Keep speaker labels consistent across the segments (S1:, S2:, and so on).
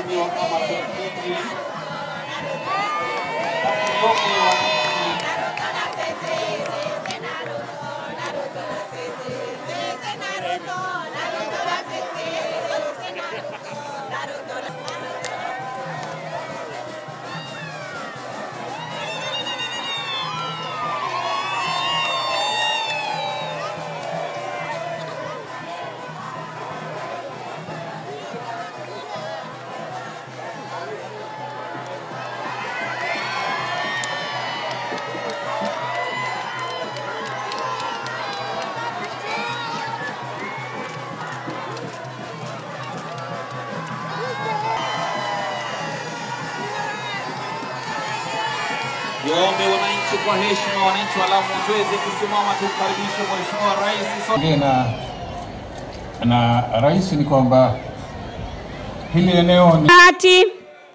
S1: mheshimiwa Amason Kingi, Kakuyonge wa Kingi, Niwaombe wananchi kwa heshima, wananchi wa Lamu tuweze kusimama tumkaribishe Mheshimiwa Rais. So
S2: Ongea na na rais ni kwamba hili eneo ni
S3: hati.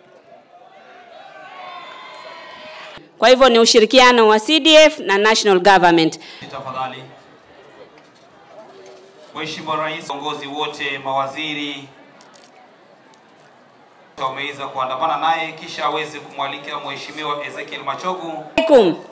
S3: Kwa hivyo ni ushirikiano wa CDF na national government.
S1: tafadhali. Mheshimiwa Rais, viongozi wote, mawaziri wameweza kuandamana naye kisha aweze kumwalika Mheshimiwa Ezekiel Machogu
S3: Alaikum.